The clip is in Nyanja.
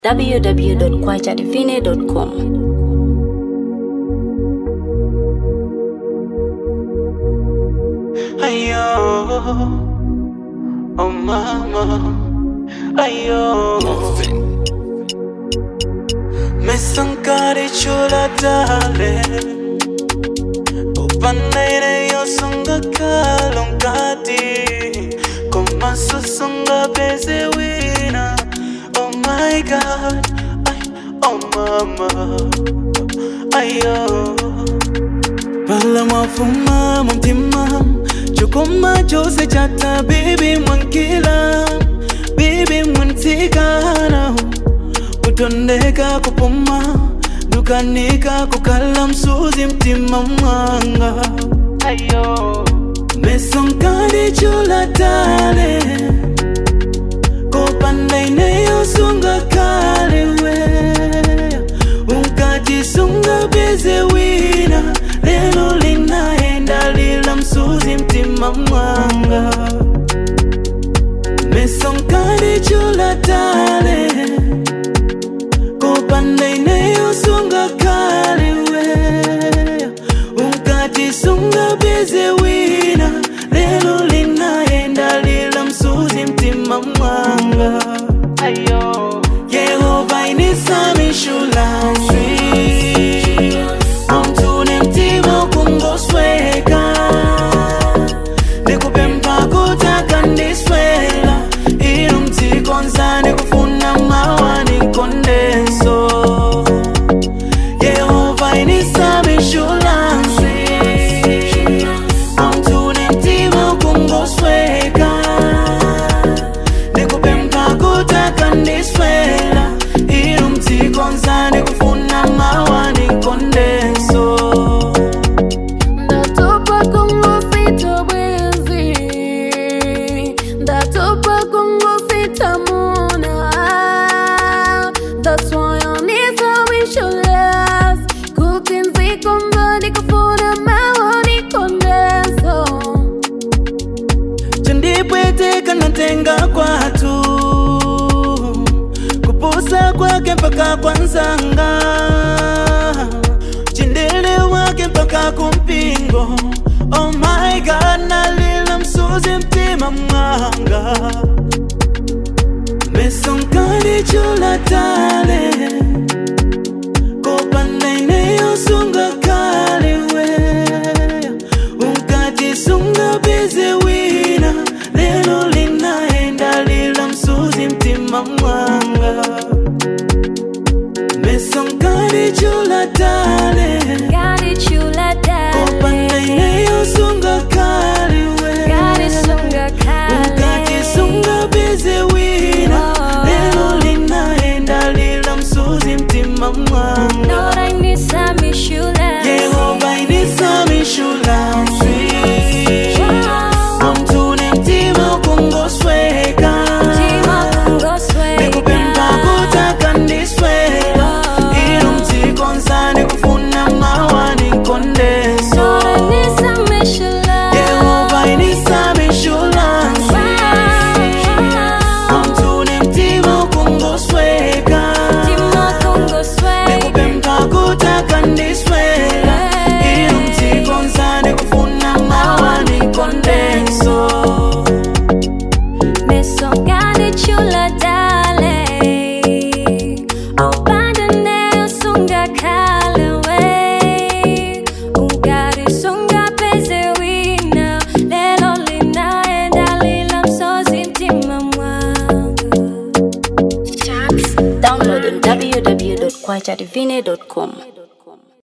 www.kwajadivine.com. Ayo, oh mama, ayo. Me sankari chula dale, upanai yo sunga kalong kati, koma susunga beze wina. Oh my God, ay, oh mama, ayo. Pala mafuma mumtima Chukuma chose chata Baby mwankila Baby mwantikana Kutondeka kupuma Dukanika kukala msuzi mtima mwanga Ayo Mesonkani chula tale Kopanda ineyo sunga kale we Unkajisunga beze wina Lelo linaenda lila msuzi mtima mwanga Mesonkani chula tale Kopanda ineyo sunga kale we Unkajisunga beze wina Lelo linaenda lila msuzi mtima mwanga Ayo Yehova inisami shulansi Amtune mtima kungosweka Nikupe mpako taka ndiswela Inu mtikonza nikufuna mawa nikondeso Yehova inisami shulansi Amtune mtima kungosweka Nikupe mpako taka ndiswela Inu mtikonza nikufuna mawa nikondeso Ndatopa Kongo sita bwezi Ndatopa Kongo sita muna That's why I need to wish you less Kutinzi komba nikufuna mawa nikondeso chandipweteka natenga kwatu kupusa kwake mpaka kwanzanga chindele wake mpaka kumpingo oh my god nalila msuzi mtima mwanga mesonkani chula tale kopanda ineyosunga kale we unkajisunga beze wina lelo linaenda lila msuzi mtima mwanga mesonkani chula tale Gari chula kopanda dale ineyosunga kale we Gari sunga kale unkajisunga beze wina Oh. lelo linaenda lila msuzi mtima mwanga Lord I need some shula Yehova inisami shulansi Amtune mtima kungosweka Tima kungosweka Nikupenda kutaka ndiswela Inu mtikonza nikufuna mawa nikondeso Lord I need some shula Yehova inisami shulansi Amtune mtima kungosweka Tima kungosweka Nikupenda kutaka ndiswela Inu mtikonza nikufuna mawa nikondeso Mesongani chula dale Opanda neo sunga kalewe Ungari sunga peze wina Lelo linaenda lila msozi mtima mwanga Download on www.kwajadivine.com.